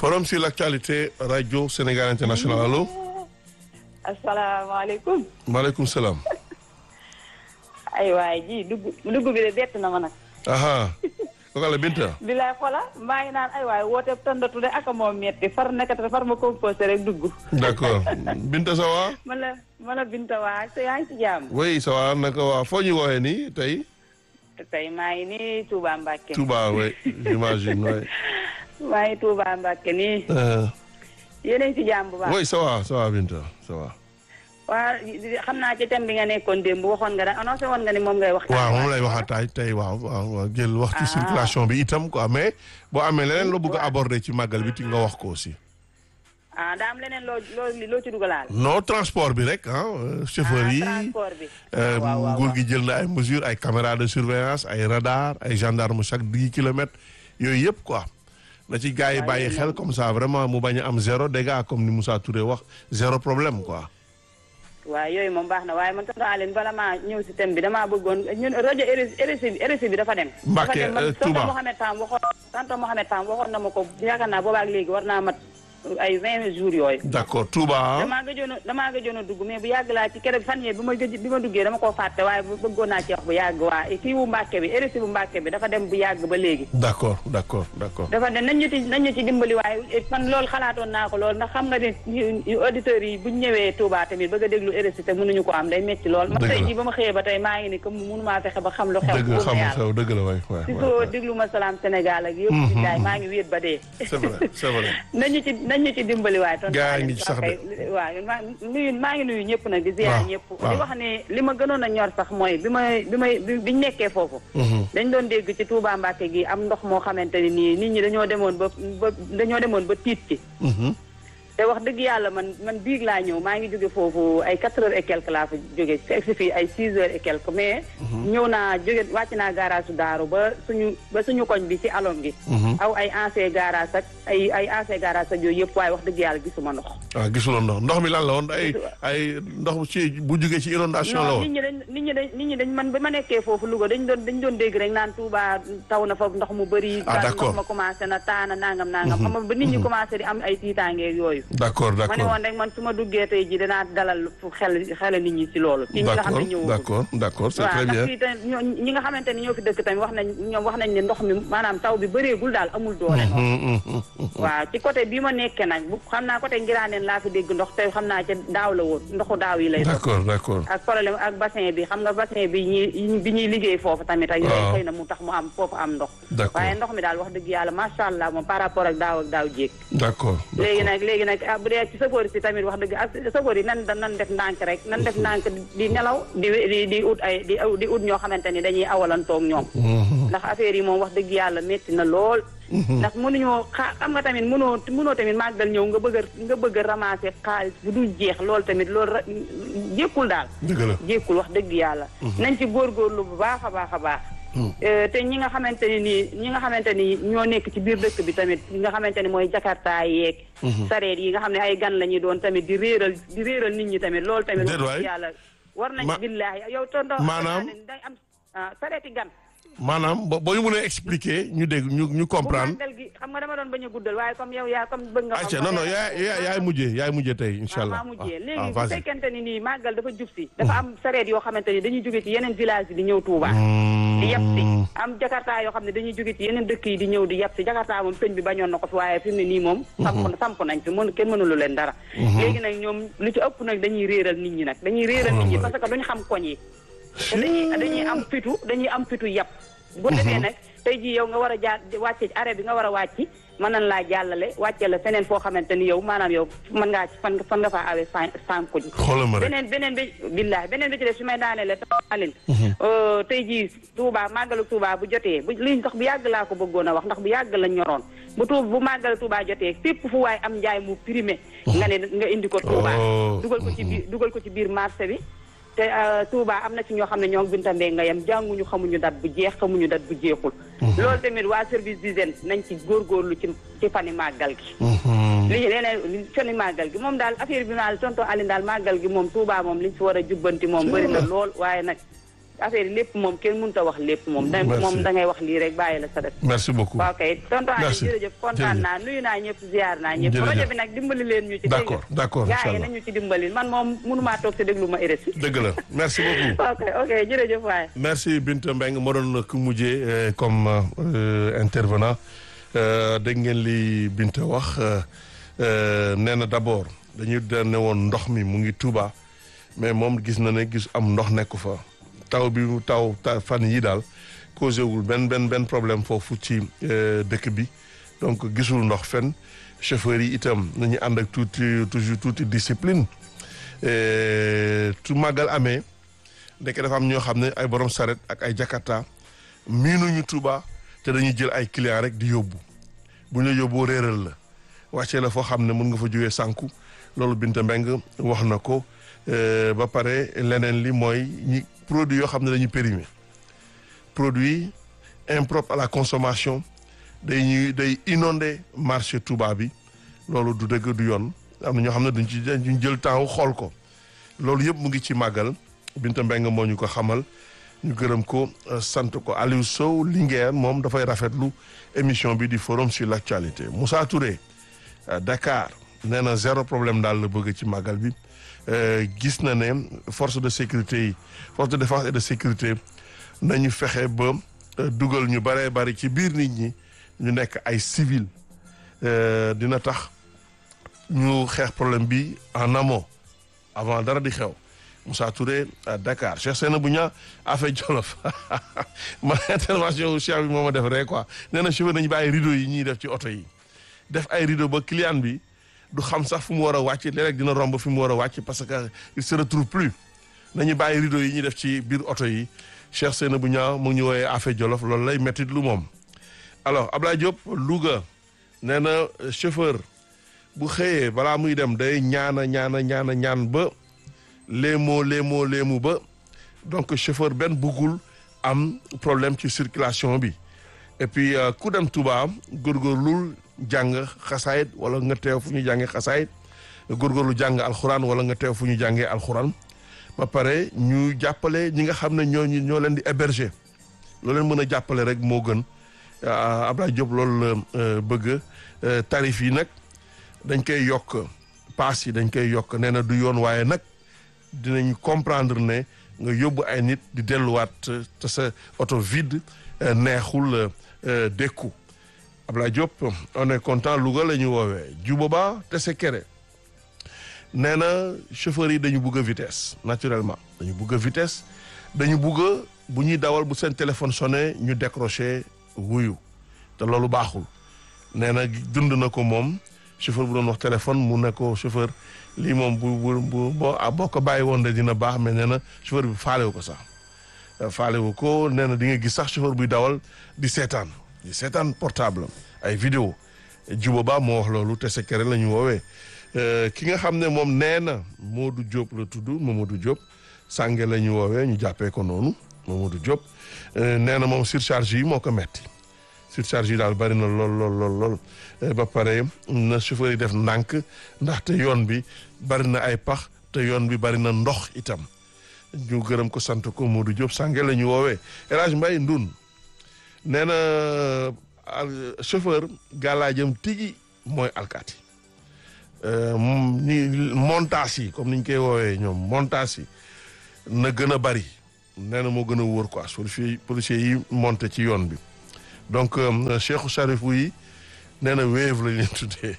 Forum sur l'actualité Radio Sénégal International allo. asalaamaaleykum. maaleykum salaam. ay waay ji dugg dugg bi de bett na ma nag. aha kooku la Binta. bilaay xola maa ngi naan ay waay woote tëndatu de ak moo metti far nekkate far ma composé rek dugg. d'accord Binta ça va. man la man la Binta waa te yaa ngi ci jàmm. oui ça va naka waa foo ñu woowee nii tey. tey maa ngi nii Touba Mbacke. Touba oui j'imagine oui. maa ngi Touba Mbacke nii. Euh, yéen a ngi ci jàmm bu baax. oui ça va ça va Binta ça va. waa xam naa ci thème bi nga nekkoon démb waxoon nga da annoncé woon nga ni moom ngay waxtaan. waaw moom lay waxaat tay tey waaw waaw waaw jël wax ci Ah. circulation bi itam quoi mais boo amee leneen loo bëgg a aborder ci màggal bi ti nga wax ko aussi. ah daa am leneen loo loo loo ci dugalaal. non transport bi rek ah euh, chauffeur ah yi. transport bi. Euh, waaw waaw nguur gi jël na ay mesures ay caméras de surveillance ay radar ay gendarme chaque dix kilomètres yooyu yëpp quoi na ci gars yi waaw, bàyyi yooyu xel moom. comme ça vraiment mu bañ a am zéro dégât comme ni Moussa Touré wax zéro problème quoi. waaw yooyu moom baax na waaye man tonton Aline bala maa ñëw si thème bi damaa bëggoon ñun rajo RSI bi RSI bi dafa dem. Mbacke, dafa dem man euh, Touba. tonton Mohamed Tam waxoon tonton Mohamed Tam waxoon na ma ko yaakaar naa boobaak léegi war naa mat ay vingt jours yooyu. d'accord Touba. damaa gëjoon a damaa gëjoon a dugg mais bu yàgg laa ci keroog fan yee bi ma gëj bi ma duggee dama koo fàtte waaye bu bëggoon naa ci wax bu yàgg waa kii bu Mbacke bi RSI bu Mbacke bi dafa dem bu yàgg ba léegi. d'accord d'accord d'accord. dafa ne nañ ñu ci nañ ñu ci dimbali waaye man loolu xalaatoon naa ko lool ndax xam nga ni auditeurs yi buñ ñëwee Touba tamit bëgg a déglu RSI te mënuñu ko am day metti lool man Dëgg tey la. jii ba ma xëyee ba tey maa ngi ni comme mënumaa fexe ba xam lu xew dëgg wóor xam na nga yàlla xew dëgg la waay waay si waay, soo waay. déglu ma salaam Sénégal ak yëpp ci jaay maa ngi wéet ba dee c'est vrai c'est vrai. nañu ci nañu ci dimbali waaye tonton Gaa Aliou, ngi ci sax de. kay, waaw maa nuyu maa ngi nuyu ñëpp nag di ziar Waaw, ñëpp waaw. di wax ne li ma gënoon a ñor sax mooy bi may bi may bi biñu nekkee foofu Mhm. dañ doon dégg ci Touba Mbacke gi am ndox moo xamante ni nii nit ñi dañoo demoon ba ba dañoo demoon ba tiit ci Mhm. te wax dëgg yàlla man man biig laa ñëw maa ngi jóge foofu ay quatre heures et quelque laa fa jóge si fii ay six heures et quelque mais ñëw naa jóge wàcc naa garage su daaru ba suñu ba suñu koñ bi ci alom gi Mhm. aw ay ancien garage ak ay ay ancien garage ak yooyu yëpp waaye wax dëgg yàlla gisuma ndox ah gisuloo ndox ndox mi lan la woon ay ay ndox ci bu jugee ci inondation la non woon. nit ñi dañ nit ñi dañ nit ñi dañ man ba ma nekkee foofu Louga dañ doon dañ doon dégg rek naan Touba taw na fa ndox mu bëri Ah, d'accord. ndox ma commencé na taana nangam nangam xam nga ba nit ñi commencé di am ay tiitaangeeg yooyu d'accord ma ne d'accord woon rek man su ma duggee tey ji danaa dalal fu xel xel nit ñi ci loolu ci ñi nga xam d'accord ne ñëw d'accord d'accord c'est waaw très ndax bien. fii tamit ñoo ñi nga xamante ne ñoo fi dëkk tamit wax nañ ñoom wax nañ ne ndox mi maanaam taw bi bëreegul daal amul doole noonu Mhm, mhm, mhm. waaw ci côté bii ma nekkee nag bu xam naa côté ngiraaneen laa fi dégg ndox te xam naa ca daaw la woon ndoxu daaw yi lay doon d'accord d'accord. ak problème ak bassin bi xam nga bassin bi ñuy bi ñuy liggéey foofu tamit ak yooyu Waaw. xëy na mu tax mu am foofu am ndox D'accord. waaye ndox mi daal wax dëgg yàlla macha allah moom par rapport ak daaw ak daaw jéeg d'accord. léegi nag léegi nag ah bu dee ci safoor si tamit wax dëgg ak safoor yi nan nan def ndànk rek nan def ndànk di nelaw di di di ut ay di di ut ñoo xamante ni dañuy awalantoog ñoom Mhm. ndax affaire yi moom wax dëgg yàlla métti na lool ndax mënuñoo xaa xam nga tamit mënoo mënoo tamit màggal ñëw nga bëgg a nga bëgg a ramasser xaalis bu dul jeex loolu tamit loolu ra- jékkul daal dëgg la. jékkul wax dëgg yàlla nañ ci góorgóorlu bu baax a baax a baax Euh, te ñi nga xamante ni nii ñi nga xamante ni ñoo nekk ci biir dëkk bi tamit ñi nga xamante ni mooy jakarta yeeg sareet yi nga xam ne ay gan la ñuy doon tamit di réeral di réeral nit ñi tamit loolu tamit Déet wax waay. dëgg yàlla war nañ Ma- billaahi yow tonto Maanaam? day am ah, sareeti gan maanaam bo boo ñu mënee expliquer ñu dégg ñu ñu bu comprendre. màggal gi xam nga dama doon bañ a guddal waaye comme yow yaa comme bëgg nga ayca non non yaay yaay yaay mujjee yaay mujjee tey incha allah. maa mujjee ah léegi bu vas-y. fekkente ni nii màggal dafa jub si dafa am sareet yoo xamante ni dañuy jóge ci yeneen village yi di ñëw Touba di yab si am jakarta yoo xam ne dañuy jóge ci yeneen dëkk yi di ñëw di yab si jakarta moom sëñ bi bañoon na ko fi waaye fi mu ne nii moom samp samp nañ fi mën kenn mënulu leen dara léegi nag ñoom lu ci ëpp nag dañuy réeral nit ñi nag dañuy réeral nit ñi parce que duñu xam koñ yi te dañuy dañuy am fitu dañuy am fitu yab bu defee nag tey jii yow nga war a jaar wàcce ci arrêt bi nga war a wàcc mën nañ laa jàllale wàcce la feneen foo xamante ni yow maanaam yow mën ngaa ci fan fan nga faa awee san sànku ji xoolal ma rek. beneen beneen bi billahi beneen bi ci def su may daaneele taalin tey jii Touba màggalu Touba bu jotee bu lii sax bu yàgg laa ko bëggoon a wax ndax bu yàgg la ñoroon bu tuub bu màggalu Touba jotee fépp fu waay am njaay mu primé nga ne nga indi ko Touba Oh. dugal ko ci biir dugal ko ci biir marché bi te euh, Touba am na ci ñoo xam ne ñoo Binta Mbengue nga yem jànguñu xamuñu dat bu jeex xamuñu dat bu jeexul loolu tamit waa service d'hygiène nañ ci góorgóorlu ci ci fani màggal gi Mhm. li leneen li fani màggal gi moom daal affaire bi daal tonton Aline daal màggal gi moom Touba moom liñ fi war a jubbanti moom bëri na lool waaye nag affaire yi lépp moom kenn mënut a wax lépp moom. da Merci. moom da ngay wax lii rek bàyyi la sa def. merci beaucoup waaw kay tonton Aliou Merci. jërëjëf kontaan Jërëjëf. naa nuyu naa ñëpp ziar naa ñëpp. Jërëjëf. projet bi nag dimbali leen ñu ci. D'accord, d'accord, gaa yi inchallah. nañu ci dimbali man moom mënumaa toog si déglu ma RSI. dëgg la merci beaucoup ok ok jërëjëf waay. merci Binta Mbengue moo doon ku mujjee euh, comme euh, intervenant Euh, dégg ngeen li Binta wax euh, euh, nee na d'abord dañuy ne woon ndox mi mu ngi Touba mais moom gis na ne gis am ndox nekku fa taw bi mu taw ta fan yi daal causé wul benn benn benn problème foofu ci euh, dëkk bi donc gisul ndox fenn chauffeurs yi itam nañu ànd ak tuuti toujours tuuti discipline Euh, tu màggal amee ndeke dafa am ñoo xam ne ay borom saret ak ay jakarta miinuñu Touba te dañuy jël ay client rek di yóbbu bu ñu la yóbboo réeral la wàccee la foo xam ne mun nga fa jógee sànku loolu Binta Mbeng wax na ko euh, ba pare leneen li mooy ñi produit yoo xam ne dañuy périmé produit impropre à la consommation day ñuy day inondé marché Touba bi loolu du dëgg du yoon am na ñoo xam ne duñ ci duñ jël temps wu xool ko loolu yëpp mu ngi ci màggal Binta Mbeng moo ñu ko xamal ñu gërëm ko euh, sant ko Aliou Sow Linguère moom dafay rafetlu émission bi di forum sur l'actualité Moussa Touré euh, Dakar nee na zéro problème daal la bëgg ci màggal bi Euh, gis na ne force de sécurité yi force de défense et de sécurité nañu fexe ba euh, dugal ñu baree bari ci biir nit ñi ñu nekk ay civil Euh, dina tax ñu xeex problème bi en amont avant dara di xew Moussa Touré à Dakar Cheikh Seyna bu ñaa affaire Jolof ma intervention wu Cheikh bi moo ma def rek quoi nee na chauffeur nañu bàyyi rideau yi ñuy def ci oto yi def ay rideau ba client bi du xam sax fu mu war a wàcc léeg-léeg dina romb fi mu war a wàcc parce que il se retrouve plus nañu bàyyi rideau yi ñuy def ci biir oto yi Cheikh Seyna bu ñaa mu ngi ñu woowee affaire Jolof loolu lay métti lu moom alors Ablaye Diop Louga nee na euh, chauffeur bu xëyee balaa muy dem day ñaana ñaana ñaana ñaan ba léemoo léemoo léemu ba donc chauffeur benn buggul am problème ci circulation bi et puis euh, ku dem Touba góorgóorlul jàng xasaayit wala nga teew fu ñu jàngee xasaayit góorgóorlu jàng alxuraan wala nga teew fu ñu jàngee alxuraan ba pare ñu jàppale ñi nga xam ne ñoo ñoo leen di héberger loo leen mën a jàppale rek moo gën ah, Abdoulaye Diop loolu la euh, bëgg euh, tarif yi nag dañ koy yokk paas yi dañ koy yokk nee na du yoon waaye nag dinañ comprendre ne nga yóbbu ay nit di delluwaat euh, te sa oto vide euh, neexul euh, euh, dékku Abdoulaye Diop on est content Louga la ñu woowee Juboba te se kere nee na chauffeurs yi dañu bugg a vitesse naturellement dañu bugg a vitesse dañu bugg a bu ñuy dawal bu seen téléphone sonné ñu décroché wuyu te loolu baaxul nee na dund na ko moom chauffeur bu doon wax téléphone mu ne ko chauffeur lii moom bu bu bu boo ah, boo ko bàyyi woon de dina baax mais nee na chauffeur bi faalewu ko sax Euh, faalewu ko nee na di nga gis sax chauffeur buy dawal di seetaan di seetaan portable am ay vidéo Juba Ba moo wax loolu te secret la ñu woowee Euh, ki nga xam ne moom nee na Modou Diop la tudd Mamadou Diop sànge la ñu woowee ñu jàppee ko noonu Mamadou Diop Euh, nee na moom surcharge yi moo ko metti surcharge yi daal bari na lool lool lool lool Eh, ba pare na chauffeur yi def ndànk ndaxte yoon bi bari na ay pax te yoon bi bari na ndox itam ñu gërëm ko sant ko Modou Diop sànge la ñu woowee El Hadj Mbaye Ndun nee na al- chauffeur gàllaajam tigi mooy alkaati Euh, m- ni montage yi comme ni ñu koy woowee ñoom montage yi na gën a bari nee na moo gën a wóor quoi policier policier yi monté ci yoon bi donc euh, Cheikhou Charifou yi nee na wéev lañ leen tuddee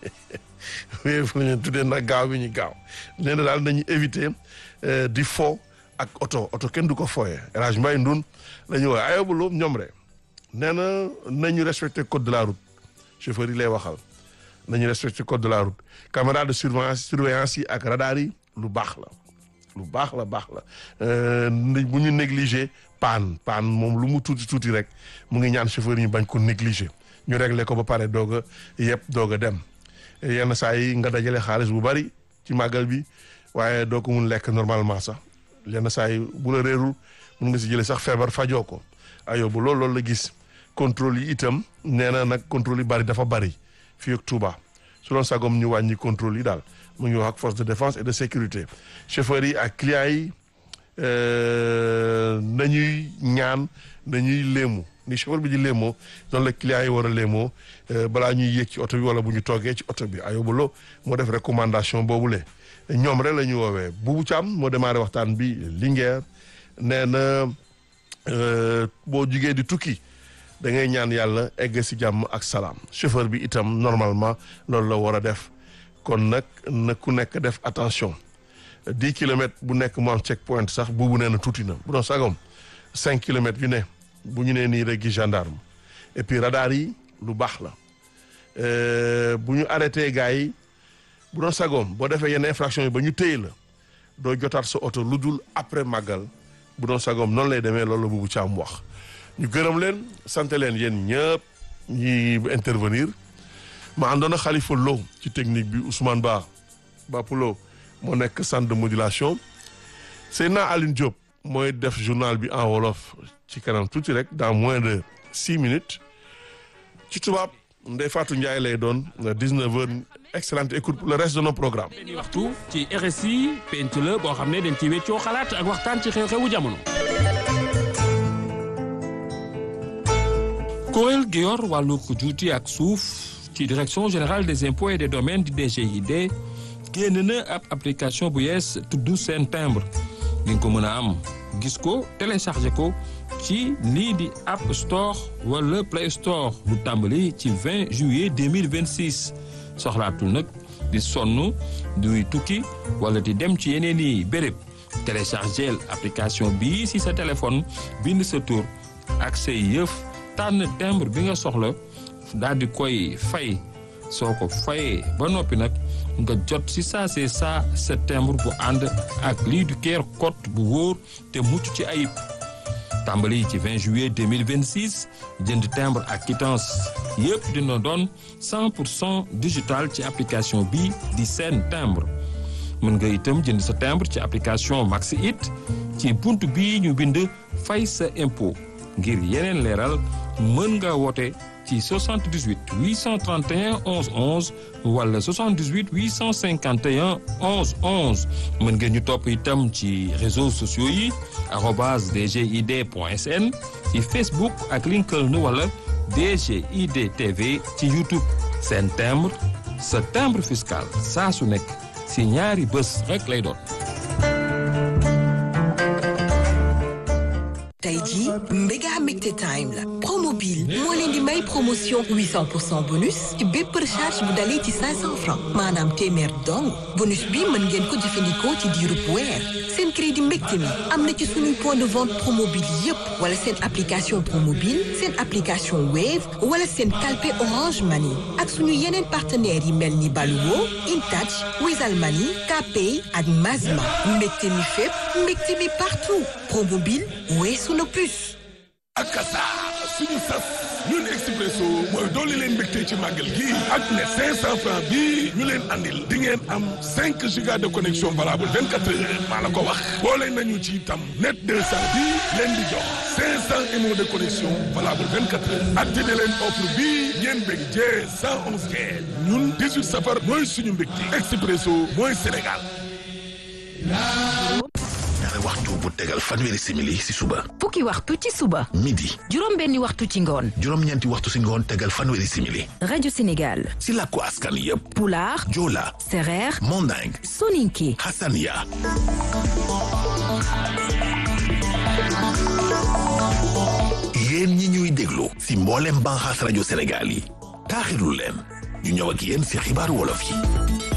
wéev lañ leen tuddee nag gaaw bi ñu gaaw nee na daal nañu éviter euh, di fo ak oto oto kenn du ko fooyee El Hadj Mbaye Ndun la ñu woowee ayobulu ñoom re nee na nañu respecter code de la route chauffeur yi lay waxal nañu respecter code de la route caméra de surveillance surveillance yi ak radar yi lu baax la lu baax la baax la Euh, ni- bu ñu négliger paan paan moom lu mu tuuti tuuti rek mu ngi ñaan chauffeur yi ñu bañ ko négliger ñu régler ko ba pare doog a yëpp doog a dem yenn saa yi nga dajale xaalis bu bari ci màggal bi waaye doo ko mun lekk normalement sax yenn saa yi bu la réerul mun nga si jëlee sax feebar fajoo ko ayoo bu loolu loolu la gis contrôle yi itam nee na nag contrôle yi bari dafa bari fii ak Touba su doon sagom ñu wàññi contrôle yi daal mu ngi wax ak force de défense et de sécurité chauffeurs yi ak clients yi nañuy ñaan nañuy léemu ni chauffeur bi di léemoo noonu la client yi war a léemoo balaa ñuy yéeg ci oto bi wala bu ñu toogee ci oto bi ayobalo moo def recommandation boobule ñoom rek la ñu woowee Boubou Thiam moo démarré waxtaan bi Linguère nee na boo jugee di tukki da ngay ñaan yàlla egg si jàmm ak salaam chauffeur bi itam normalement loolu la war a def kon nag na ku nekk def attention dix kilomètres bu nekk mu am check point sax buubu nee na tuuti na bu doon sagom cinq kilomètres yu ne bu ñu nee nii rek gi gendarme et puis radar yi lu baax la bu ñu arrêté gars yi bu doon sagoom boo defee yenn infraction yi ba ñu téye la doo jotaat sa oto lu dul après màggal bu doon sagoom noonu lay demee loolu la Boubou Thiam wax ñu gërëm leen sant leen yéen ñëpp ñi intervenir ma àndoon a Khalifa Lo ci technique bi Ousmane Ba Bapulo moo nekk centre de modulation Seydina Aline Diop mooy def journal bi en wolof ci kanam tuuti rek dans moins de six minutes ci tubaab Ndeye Fatou Ndiaye lay doon 19 heures excellente écoute pour le reste de nos programmes. benn waxtu ci RSI penc la boo xam ne dañ ci weccoo xalaat ak waxtaan ci xew-xewu jamono. kuréel gi yor wàllu juuti ak suuf ci direction générale des impôts et des domaines di DGID génn na ab application bu yees tudd seen timbre di nga ko mën a am gis ko téléchargé ko ci lii di App Store wala Play Store bu tàmbali ci 20 juillet 2026 soxlaatul nag di sonn duy tukki wala di dem ci yeneen i béréb téléchargé application bii si sa téléphone bind sa tur ak say yëf tànn timbre bi nga soxla daal di koy fay soo ko fayee ba noppi nag nga jot si saa see saa sa timbre bu ànd ak lii du keer code bu wóor te mucc ci ayib tàmbali ci 20 juillet 2026 jënd timbre ak quittance yëpp dina doon 100 pour cent digital ci application bi di seen timbre mën nga itam jënd sa timbre ci application Maxi It ci bunt bii ñu bind fay sa impôt ngir yeneen leeral mën nga woote ci 78 831 11 11 wala 78 851 11 11 mën ngeen ñu topp itam ci réseaux sociaux yi arobase dgid point sn ci Facebook ak LinkedIn wala DGID TV ci YouTube seen timbre sa timbre fiscal saa su nekk si ñaari bés rek lay doon. tey jii méga mbégte time la promobile moo leen di may promotion 800 pour cent bonus ci bépp recharge bu dalee ci 500 francs maanaam téeméer dong bonus bi mën ngeen ko jëfandikoo ci diirub weer seen crédit mbégte mi am na ci suñuy point de vente promobile yépp wala seen application promobile seen application wave wala seen calpe orange money ak suñu yeneen partenaires yi mel ni Baluwo Intouch Wizall Money Kpay ak Mazma mbégte mi fépp mbégte mi partout promobile weesu na plus akasa suñu sas ñun expresso mooy dooli leen mbégte ci màggal gi ak ne 500 francs bi ñu leen andil di ngeen am 5 giga de connexion valable 24 heures maa la ko wax boole nañu ci itam net 200 bi leen di jox 500 émo de connexion valable 24 heures activé leen offre bi ngeen bég jee 111 kee ñun 18 safar mooy suñu mbégte expresso mooy Sénégal ñaari waxtu bu tegal fanweeri simili si suba fukki waxtu ci suba midi juróom benni waxtu ci ngoon juróom-ñeenti waxtu si ngoon tegal fanweeri simili rajo Sénégal si làkku askan yépp pulaar joola sereer manding soninke hasania yéen ñi ñuy déglu si mboolem banxaas rajo Sénégal yi taaxirlu leen ñu ñëw ak yéen si xibaaru wolof yi